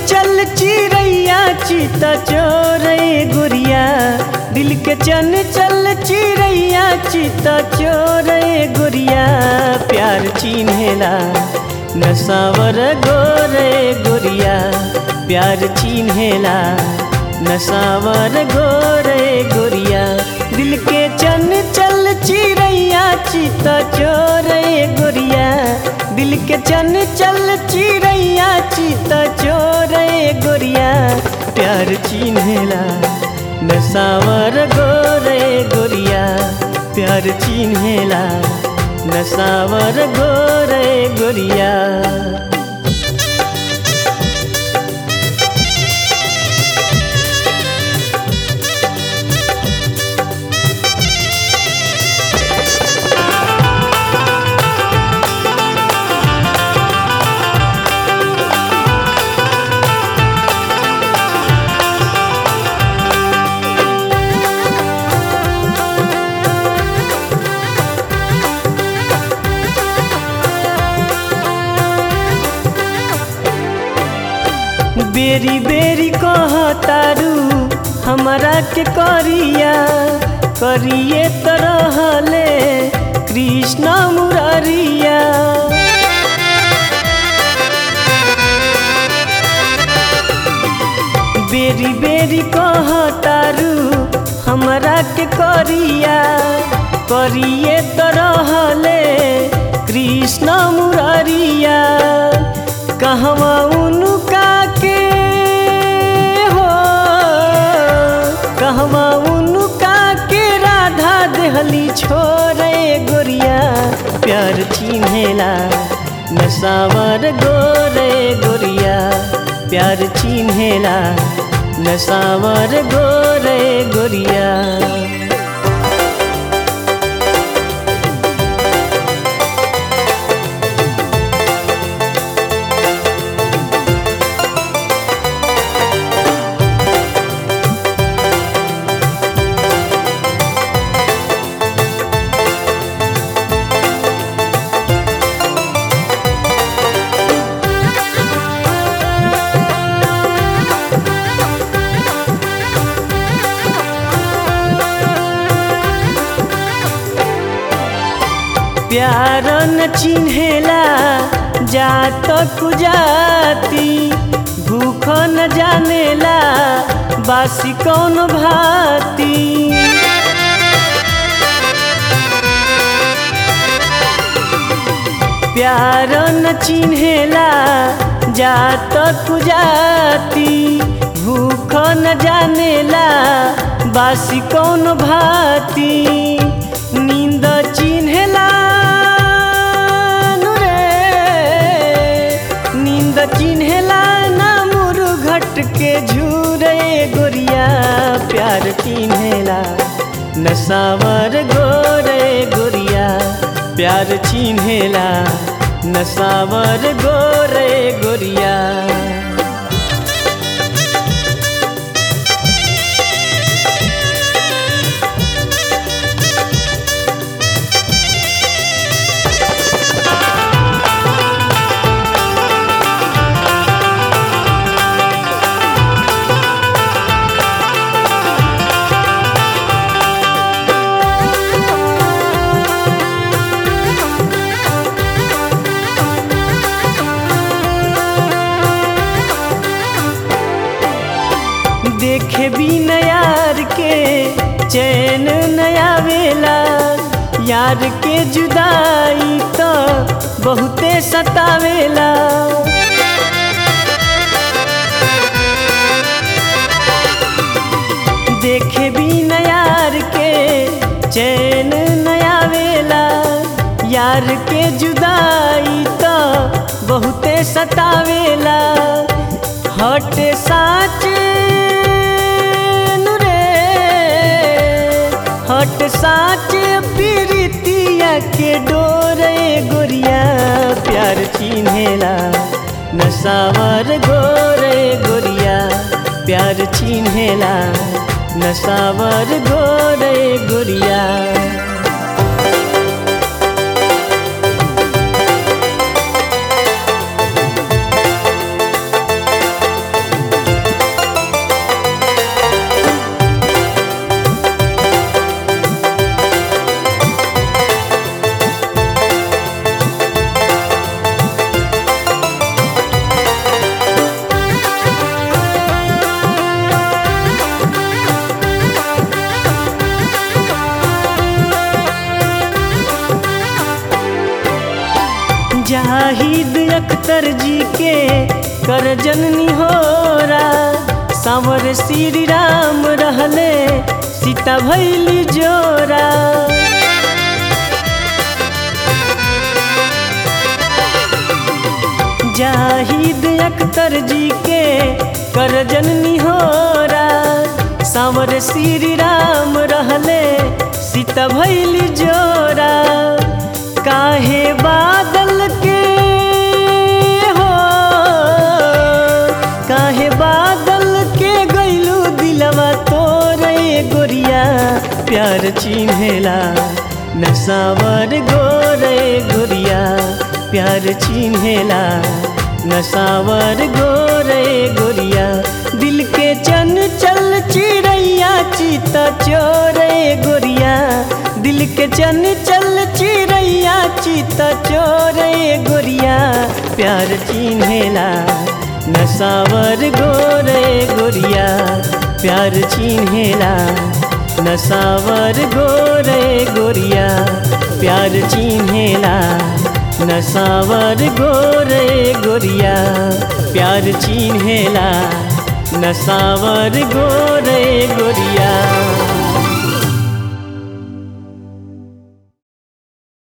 चल चिड़ैया चिता चोरे गुड़िया दिल के चन चल चिड़ैया चिता चोरे गुड़िया प्यार चिन्हेला नसावर गोरे गुड़िया प्यार चिन्हेला नसावर गोरे गुड़िया दिल के चन चल चिड़ैया चिता चोरे गुड़िया दिल के चन चल चिड़ैया चिता चोरे गुड़िया प्यार चिन्हेला नसावर गोरे गुड़िया प्यार चिन्हेला नसावर गोरे गुड़िया बेरी बेरी कहतारू हमरा के करिया करिए तरहले कृष्ण मुरारिया बेरी बेरी कहतारू हमरा के करिया करिए तरहले कृष्ण मुरारिया कहवा उनका के हो कहवा उनका के राधा देहली छोरे गोरिया प्यार चिन्हेला नसावर गोरे गोरिया प्यार चिन्हेला नसावर गोरे गोरिया प्यार न चिन्हेला जात कुजाती भूख न जानेला बासी कौन भाती प्यार न चिन्हेला जात कुजाती भूख न जानेला बासी कौन भाती नींद चिन्हेला नींद चिन्हेला ना मुरुघट के झूरे गोरिया प्यार चिन्हेला नसावर गोरे गोरिया प्यार चिन्हेला नसावर गोरे गोरिया देखे भी यार के चैन नया वेला यार के जुदाई तो बहुते सतावेला देखे भी यार के चैन नया वेला यार के जुदाई तो बहुते सतावेला हट साच हट साच पीरितिया के डोरे गोरिया प्यार चिन्हेला नसावर गोरे गोरिया प्यार चिन्हेला नसावर गोरे गोरिया जाहिद अख्तर जी के कर जननी होरा सावर श्री राम रहले सीता भैली जोरा जाहिद अख्तर जी के कर जननी होरा सावर श्री राम रहले सीता भैली जोरा काहे बादल के हो काहे बादल के गैलू दिलवा तोरे गोरिया प्यार चिन्हेला नसावर गोरे गोरिया प्यार चिन्हेला नसावर गोरे गोरिया दिल के चन चल चिड़ैया चिता चोरे गोरिया दिल के चन चल चिड़ैया चिता चोरे गोरिया प्यार चिन्हेला नसावर गोरे गोरिया प्यार चिन्हेला नसावर गोरे गोरिया प्यार चिन्हेला नसावर गोरे गोरिया प्यार चिन्हेला नसावर गोरे गोरिया